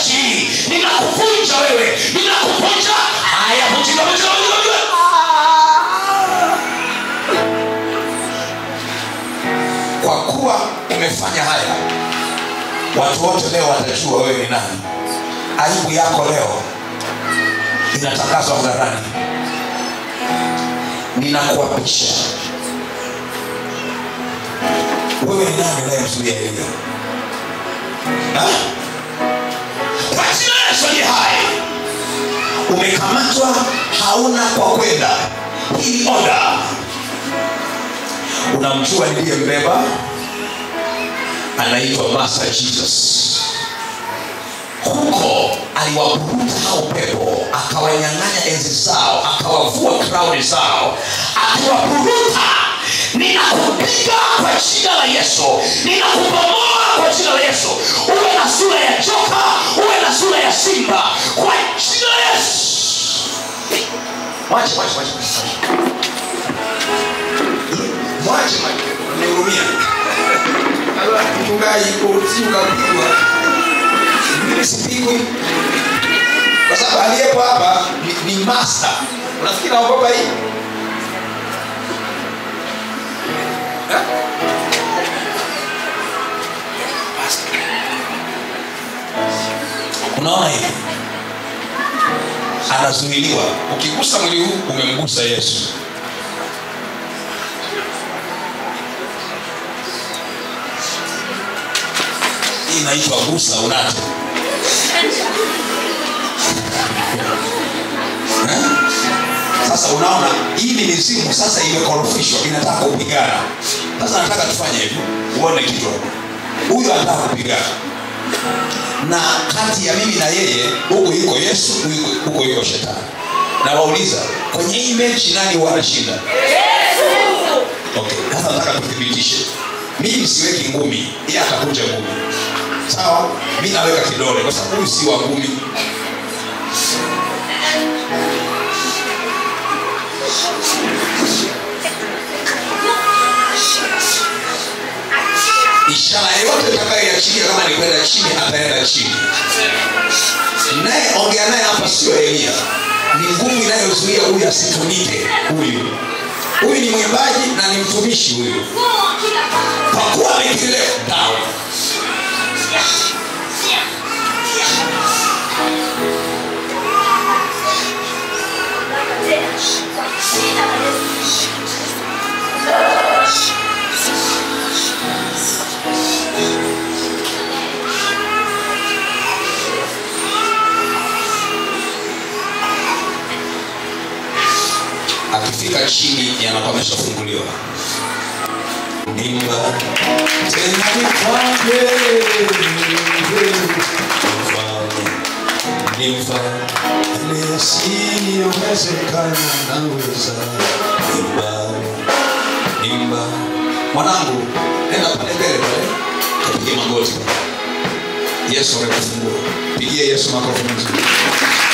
nchi hii ninakuvunja wewe ninakuvunja haya vunjika vunjika vunjika vunjika kwa kuwa umefanya haya watu wote leo watajua wewe ni nani aibu yako leo inatangazwa hadharani ninakuapisha wewe ni nani unayemzuia elia Ha? kwa jina la Yesu aliye hai umekamatwa hauna kwa kwenda hii oda unamjua niliyembeba anaitwa master jesus huko aliwaburuta hao pepo akawanyang'anya enzi zao akawavua krauni zao akiwaburuta ninakupiga kwa jina la yesu ninakubomoa kwa jina la yesu uwe na sura ya joka uwe na sura ya simba kwa jina la yesu mwache mwache mwache mwache mwache nihurumia mchungaji si ukapigwa mimi sipigwi kwa sababu aliyepo hapa ni, ni master unafikiri naogopa hii Eh? unaona hivi anazuiliwa ukigusa mwili huu umemgusa yesu hii inaitwa gusa unato Eh? sasa unaona hii ni mizimu sasa imekorofishwa inataka kupigana sasa nataka tufanye hivi uone kitu hapo. huyu anataka kupigana na kati ya mimi na yeye huku yuko yesu huku- huko yuko shetani na wauliza kwenye hii mechi nani huwa anashinda okay sasa nataka tuthibitishe mimi siweki ngumi yeye atakuja ngumi sawa mi naweka kidole kwa sababu huyu si wa ngumi ishara yoyote itakayoiachilia kama ni kwenda chini ataenda chini naye ongea naye hapa sio elia ni nguvu inayozuia huyu asitumike huyu huyu ni mwimbaji na ni mtumishi huyu kwa kuwa amekile down akifika chini yanakuwa ameshafunguliwa imba tena nipande nimfanye yasiyowezekana naweza imba imba mwanangu nenda pale mbele pale kapige magoti yesu amekufungua pigie yesu makofi mazuri